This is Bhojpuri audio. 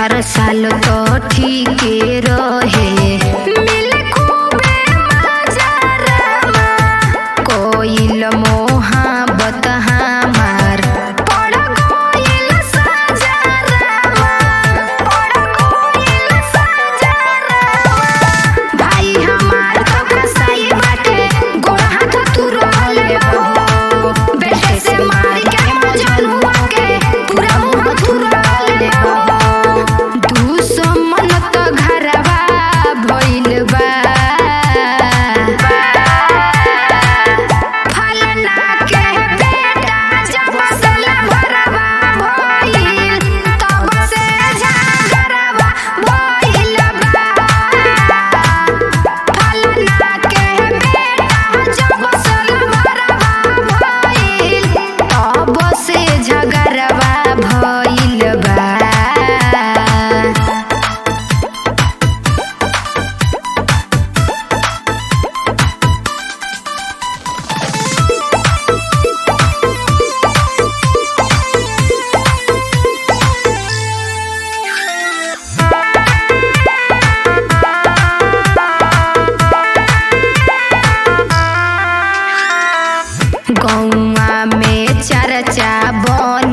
हर साल तो ठीक रहे मिले खूबे मजा रामा कोइल मोहब्बत हमार पड़ गइल साजा रामा पड़ गइल साजा रामा भाई हमार तो कसाई बाटे गोड़ हाथ तू रहले हो बेटे से मार के मजनुआ के पूरा मुंह तू रहले हो दुश्मन तो घरवा भइल बा फलना के बेटा जब सला भरवा भइल तब से झगड़वा भइल बा फलना के बेटा जब सला भरवा भइल तब से झगड़वा भइल बा गौआ में चर्चा बन